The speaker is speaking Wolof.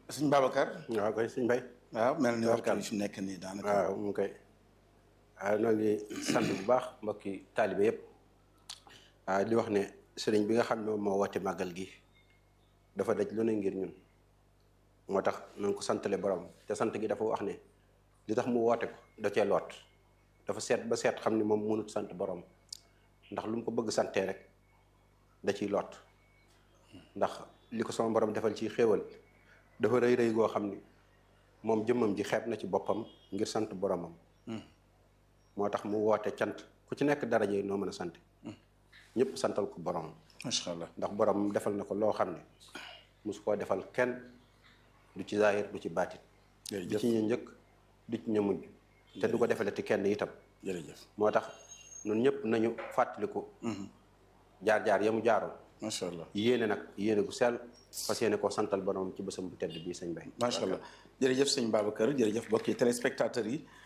sëñ Babacar. waaw koy sëñ Mbay waaw mel ni waxtu Tabarkalla. bi fi mu nekk nii daanaka. waaw mu ngi koy waaw noo ngi sant bu baax mbokki taalibe yëpp waaw di wax ne sëriñ bi nga xam ne moom moo woote màggal gi dafa daj lu ne ngir ñun moo tax nañ ko santale borom te sant gi dafa wax ne li tax mu woote ko da cee loot dafa seet ba seet xam ne moom mënut sant borom ndax lu mu ko bëgg santee rek da ciy loot ndax li ko sama borom defal ci xéewal dafa rëy rëy goo xam ni moom jëmmam ji xeeb na ci boppam ngir sant boromam moo tax mu woote cant ku ci nekk daraje yi noo mën a sant ñëpp santal ko borom macha allah. ndax borom defal na ko loo xam ne mosu koo defal kenn du ci zaahir du ci baatit du jërëjëf ci ñu njëkk du ci ñu mujj te du ko defalati kenn itam jërëjëf moo tax ñun ñëpp nañu fàttaliku jaar-jaar ya mu jaaroon macha allah. yéene nag yéene gu sell fas yéene koo santal borom ci bésam bu tedd bii sëñ Bay macha allah jërëjëf sëñ Babacar jërëjëf mbokki téléspectateurs yi